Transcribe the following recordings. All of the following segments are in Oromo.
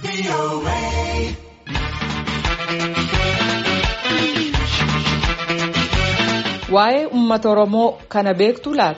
Waa'ee uummata Oromoo kana beektu laata?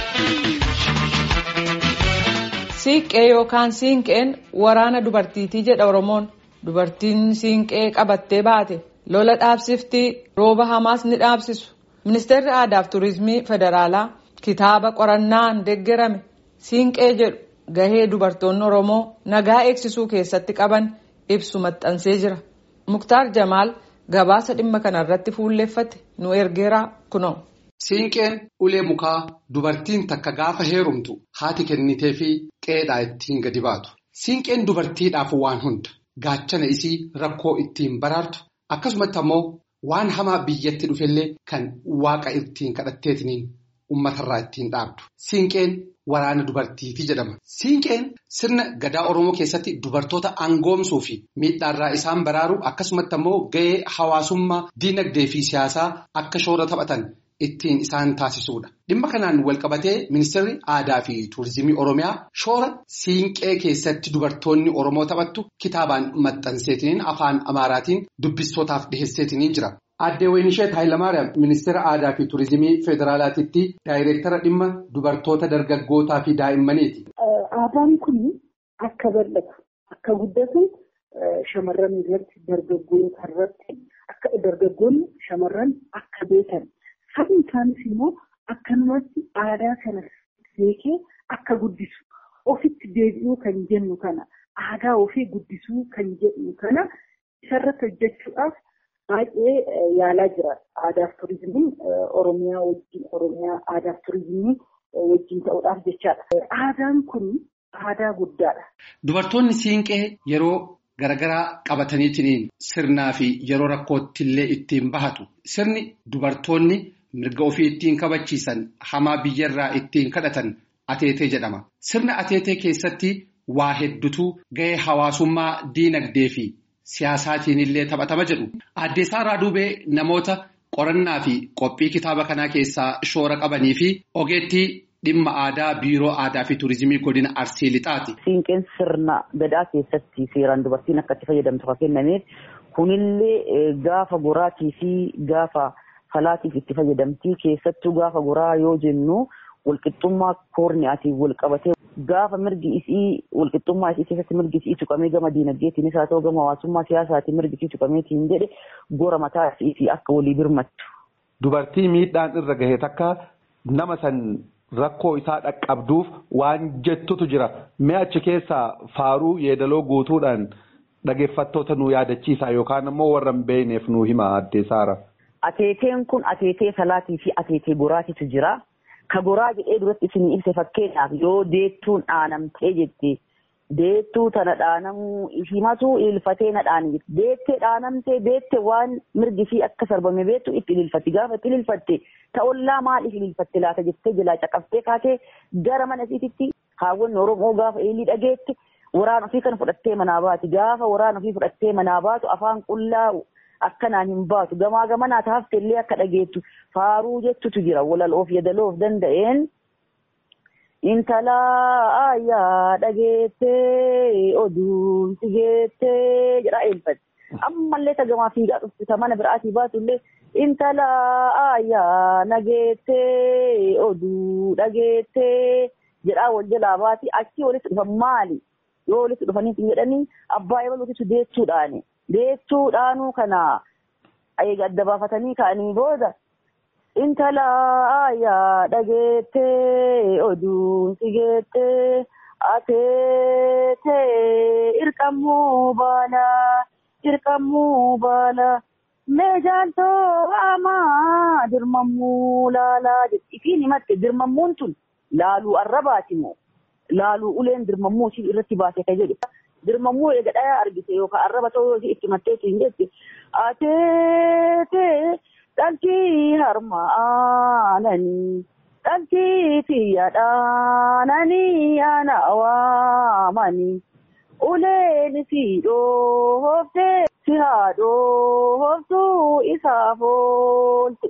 Siiqqee yookaan siinqeen waraana dubartiitii jedha Oromoon. Dubartiin siinqee qabattee baate lola dhaabsiftii rooba hamaas ni dhaabsisu. Ministeerri aadaa fi turizimii federaalaa kitaaba qorannaan deeggarame siinqee jedhu gahee dubartoonni Oromoo nagaa eegsisuu keessatti qaban ibsu maxxansee jira. Muktaar Jamaal gabaasa dhimma kanarratti fuulleeffate nu ergeera kunoo. Siinqeen ulee mukaa dubartiin takka gaafa heerumtu haati kennitee fi qeedhaa ittiin gadi baatu. Siinqeen dubartiidhaaf waan hunda gaachana isii rakkoo ittiin baraartu akkasumatti ammoo waan hamaa biyyatti dhufellee kan waaqa ittiin kadhatteetiniin uummatarraa ittiin dhaabdu. Siinqeen waraana dubartiitii jedhama. Siinqeen sirna gadaa Oromoo keessatti dubartoota angoomsuu fi miidhaarraa isaan baraaru akkasumatti ammoo gahee hawaasummaa diinagdee fi siyaasaa akka shoora taphatan. ittiin isaan taasisuudha. Dhimma kanaan walqabatee ministeerri aadaa fi tuurizimii Oromiyaa shoora siinqee keessatti dubartoonni Oromoo taphattu kitaabaan maxxanseetiniin afaan Amaaraatiin dubbistootaaf dhiheesseetiniin jira. Aaddee Waynisheet Hayilamaariyaam ministeera aadaa fi tuurizimii federaalaatiitti daayireektara dhimma dubartoota dargaggootaa fi daa'immaniiti. Aadaan kun akka bal'atu akka guddatu shamarran irratti dargaggoota irratti akka dargaggoonni shamarran akka beekan. Sabni isaanis immoo akkanumatti aadaa kana beekee akka guddisu ofitti deebi'uu kan jennu kana aadaa ofii guddisuu kan jedhu kana isarratti hojjechuudhaaf baay'ee yaalaa jira. Aadaaf turizimiin Oromiyaa wajjin Oromiyaa aadaaf turizimii wajjin ta'uudhaaf jechaadha. Aadaan kun aadaa guddaadha. Dubartoonni siinqee yeroo Garagaraa qabataniitiin sirnaa fi yeroo rakkootti illee ittiin bahatu. Sirni dubartoonni mirga ofii ittiin kabachiisan hamaa biyyarraa ittiin kadhatan ateetee jedhama. Sirna ateetee keessatti waa hedduutu gahee hawaasummaa diinagdee fi siyaasaatiin illee taphatama jedhu. Aadde Saaraa Duubee namoota qorannaa fi qophii kitaaba kanaa keessaa shoora qabanii fi ogeettii. Dhimma aadaa biiroo aadaa fi tuurizimii godina arsii lixaati. Siinqeen sirna gadaa keessatti seeraan dubartiin akka itti fayyadamtu kan kennameef kunillee gaafa goraatii fi gaafa falaatiif itti fayyadamtii keessattuu gaafa goraa yoo jennu walqixxummaa koorniyaatiin wal qabatee gaafa mirgi isii walqixxummaa isii keessatti mirgi isii tuqamee gama diinagdeetiinis haa ta'u gama hawaasummaa siyaasaatiin mirgi isii tuqameetiin jedhe gora mataa isii akka walii birmattu. Dubartii miidhaan irra gahe takka nama san. Rakkoo isaa dhaqqabduuf waan jettutu jira. Mee achi keessaa faaruu yeedaloo guutuudhaan dhaggeeffattoota nu yaadachiisa yookaan immoo warra hin beekneef nu hima addee Saara. Ateeteen kun ateetee salaatii fi ateetee goraatitu jira. Ka goraa jedhee duratti isin ibse fakkeenyaaf yoo deettuun dhaanamtee jette deettuu tana dhaanamuu himatu ilfatee na dhaani deettee dhaanamtee deette waan mirgi fi akka sarbame beektu itti ililfatti gaafa itti ililfatte ta'ollaa maaliif ililfatte laata jettee jalaa caqaftee kaatee gara mana isiititti haawwanni oromoo gaafa eelii dhageette waraan ofii kan fudhattee manaa baati gaafa waraan ofii fudhattee manaa baatu afaan qullaa akkanaan hin baatu gamaa gamanaa taafte illee akka dhageettu faaruu jettutu jira walaloof yadaloof danda'een. Intala ayyaa dhageettee oduun si geettee jedhaa eelfatti. Ammallee tagamaa fiigaa dhufte mana biraatii baatu illee intala ayyaa nageettee oduu dhageettee jedhaa wal jalaa baati achii walitti dhufan maali? Yoo walitti dhufanii jedhanii abbaa ebaluutitu deechuudhaani. Deechuudhaanuu kana adda baafatanii ka'anii booda. Intala ayyaa dhageettee oduun si geettee ateetee irqammuu baala irqammuu baala meejaaltoo amaa dirmammuu laalaa jetti ifiin himatte dirmammuun tun laaluu arrabaati moo laaluu uleen dirmammuu ishii irratti baase ka jedhu dirmammuu eega dhayaa argite yookaan arraba ta'uu ishii itti matteetu hin jette ateetee. Dhaltii harmaananii dhaltii xiyyaadhaananii ana waamanii uleen si dhooftee si haadhooftuu isaaf oolte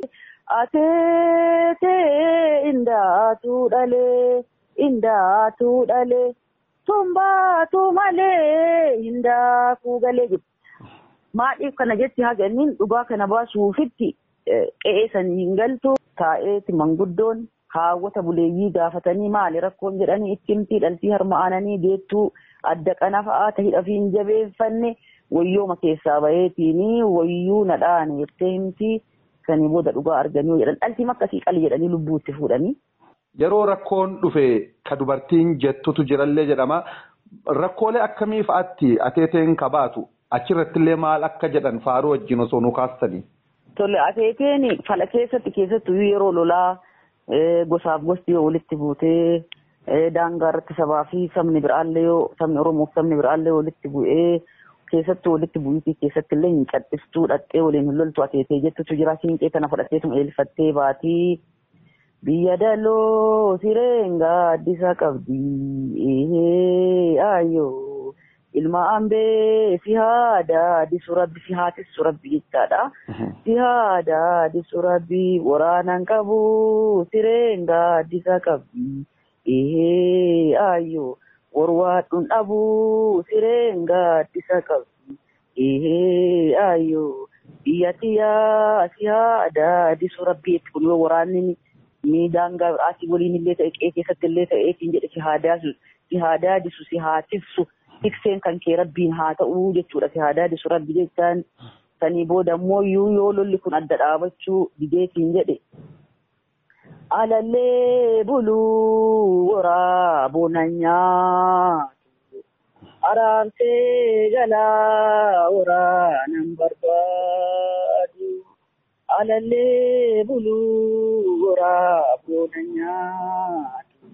ateetee indaatuu dhalee indaatuu dhalee Tumbaatu malee hin daakuu galee jiru. Maadhiif kana jetti haganniin dhugaa kana baasuufitti qe'ee sanii hin galtu taa'eeti manguddoon haawwata buleeyyii gaafatanii maali rakkoon jedhanii itti himtii dhaltii harma aananii deettuu adda qana fa'aa ta'idha fi hin jabeeffanne wayyooma keessaa baheetiin wayyuu nadhaan jettee himtii sanii booda dhugaa arganii jedhan dhaltii makkasii qali jedhanii lubbuutti fuudhanii. Yeroo rakkoon dhufe ka dubartiin jettutu jirallee jedhama. Rakkoolee akkamii fa'aatti ateeteen kabaatu achirratti illee maal akka jedhan faaruu wajjin osoo nu kaastanii. Tole ateeteen fala keessatti keessattuu yeroo lolaa gosaaf gosti yoo walitti buutee daangaa irratti sabaa fi sabni biraallee yoo sabni Oromoo fi sabni biraallee walitti bu'ee keessattuu walitti bu'iitii keessatti illee hin cadhistuu dhaqxee waliin hin loltu ateetee jettutu jira siinqee kana fudhatteetuma eelfattee baatii. Biyya daloo sireengaa addisa qabdi ehee ayyoo ilma ambee si haada disu rabbi si haatissu rabbi jechaadha. Si haada disu rabbi waraanaan qabu sireengaa addisa qabdi ehee ayyoo warwaadhuun dhabu sireengaa addisa qabdi ehee ayyoo biyya tiyyaa si haada disu rabbi kun yoo waraanni ni daangaa asii waliin illee ta'e qe'ee keessatti illee ta'eetiin jedhe si haadaa si haadaa disu si haatissu tikseen kan kee rabbiin haa ta'uu jechuudha si haadaa disu rabbi jechaan sanii booda immoo yoo lolli kun adda dhaabachuu dideetiin jedhe. Alallee buluu waraaboo nyaatu araamsee galaa waraanan barbaadu. alallee buluu waraaboo nyaatu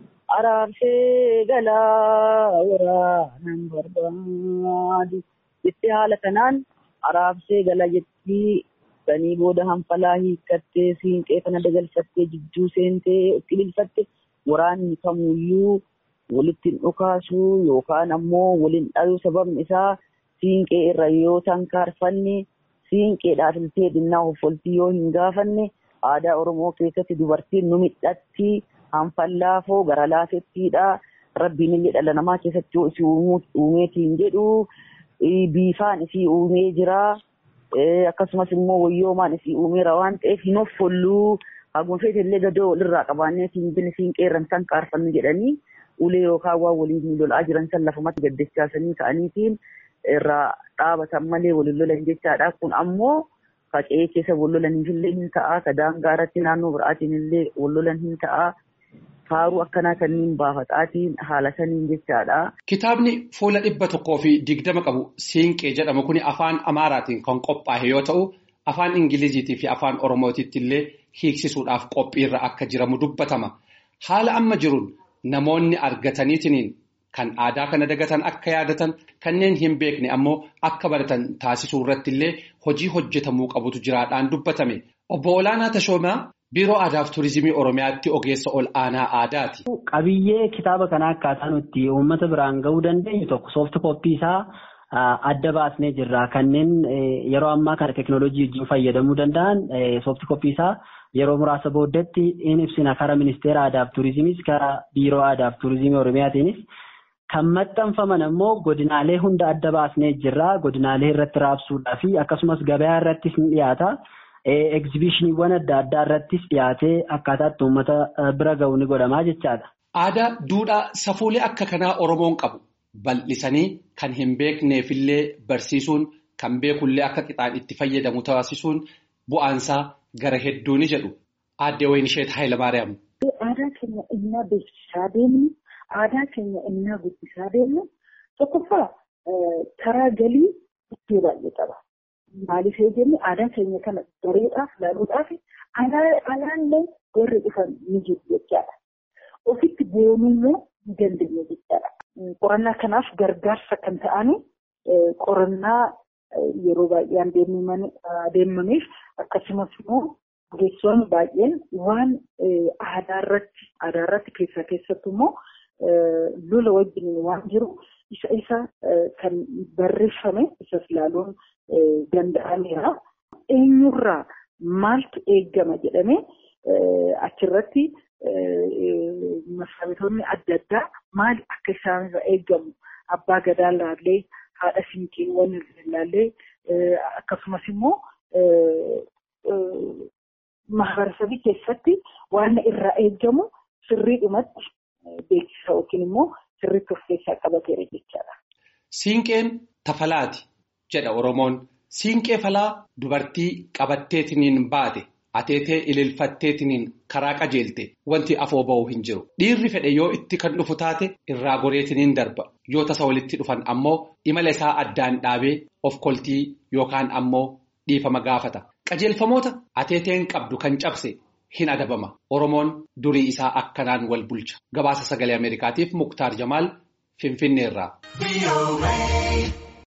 araamsee galaa waraanan barbaadu jettee haala kanaan araamsee gala jettii sanii booda hanfalaa hiikkattee siinqee kana dagalfattee jidduu seentee itti bilfatte waraanni kamuyyuu walitti dhukaasuu yookaan ammoo waliin dhayuu sababni isaa siinqee irra yoo tankaarfanne siinqeedhaaf iltee dhinnaa hoffoltii yoo hin gaafanne aadaa oromoo keessatti dubartiin nu midhatti hanfallaafoo gara laafettiidha rabbiin illee dhala namaa keessatti yoo isii uumeetiin jedhu biifaan isii uumee jira akkasumas immoo wayyoomaan isii uumeera waan ta'eef hin hoffolluu haguma feete illee gadoo walirraa qabaanneetiin bin siinqee irra san kaarfannu jedhanii ulee yookaan waan waliin lolaa jiran san lafumatti gaddachaasanii ta'aniitiin irraa dhaabatan malee waliin lolan jechaadha. Kun ammoo faca'ee keessa wal lolaniif illee hin ta'a. Ka daangaa irratti naannoo biraatiin illee wal lolan hin ta'a. Faaruu akkanaa kanneen baafataatiin haala saniin jechaadha. Kitaabni fuula dhibba tokkoo fi digdama qabu siinqee jedhamu kuni afaan Amaaraatiin kan qophaa'e yoo ta'u, afaan Ingiliziitii fi afaan Oromootiitti illee hiiksisuudhaaf qophiirra akka jiramu dubbatama. Haala amma jiruun namoonni argataniitiin kan aadaa kana dagatan akka yaadatan kanneen hin beekne ammoo akka baratan taasisuu irratti illee hojii hojjetamuu qabutu jiraadhaan dubbatame. Obbo Olaanaa Tashoomaa Biiroo Aadaa fi Turizimii Oromiyaatti ogeessa ol aanaa aadaati. Qabiyyee kitaaba kanaa akkaataa nuti uummata biraan gahuu dandeenyu tokko soofti kooppii isaa adda baasnee jirra. Kanneen yeroo ammaa kana teekinooloojii wajjin fayyadamuu danda'an soofti kooppii isaa yeroo muraasa booddeetti in ibsina karaa ministeera aadaa fi turizimiis karaa biiroo aadaa fi turizimii oromiyaatiinis kan maxxanfaman ammoo godinaalee hunda adda baasnee jirra. Godinaalee irratti raabsuudhaa fi akkasumas gabayaa irrattis ni dhiyaata. Egzibishiniiwwan adda addaa irrattis dhiyaatee akkaataatti uummata bira gahu ni godhamaa jechaadha. Aadaa, duudhaa, safuulee akka kanaa Oromoon qabu bal'isanii kan hin beekneefillee barsiisuun kan beekullee akka qixaan itti fayyadamu taasisuun bu'aansaa gara hedduu ni jedhu. Aaddee Wayinisheet Hayilamaariyaam. Aadaa keenya innaa beeksisaa deemnu, aadaa keenya innaa guddisaa deemnu tokkoffaa karaa galii iddoo baay'ee qaba. Maaliif yoo jenne aadaa keenya kana bareedaaf laaluudhaaf alaallee warri dhufan ni jiru jechaadha. Ofitti boonuu immoo ni dandeenya jechaadha. Qorannaa kanaaf gargaarsa kan ta'ani qorannaa yeroo baay'een deemaniif akkasumas immoo ogeessonni baay'een waan aadaa irratti aadaa irratti keessaa keessattuu immoo lola wajjin waan jiru isa isa kan barreeffame isas ilaaluun danda'ameera. Eenyurraa maaltu eeggama jedhamee achirratti masaabiitoonni adda addaa maal akka isaanirra eegamu abbaa gadaa ilaallee haadha siinqeewwan ilaallee akkasumas immoo mahabarsabii keessatti waan irraa eegamu sirriidhumatti beeksisa yookiin immoo sirriitti of keessaa qabateera jechaadha. Siinqeen tafalaati jedha Oromoon. Siinqee falaa dubartii qabatteetiniin baate ateetee ililfatteetiniin karaa qajeelte wanti afoo ba'uu hin jiru. Dhiirri fedhe yoo itti kan dhufu taate irraa goreetiniin darba. Yoo tasa walitti dhufan ammoo imala isaa addaan dhaabee of koltii yookaan ammoo dhiifama gaafata. Qajeelfamoota ateeteen qabdu kan cabse hin adabama. Oromoon durii isaa akkanaan wal bulcha. Gabaasa sagalee Ameerikaatiif Muktaar Jamaal Finfinneerraa.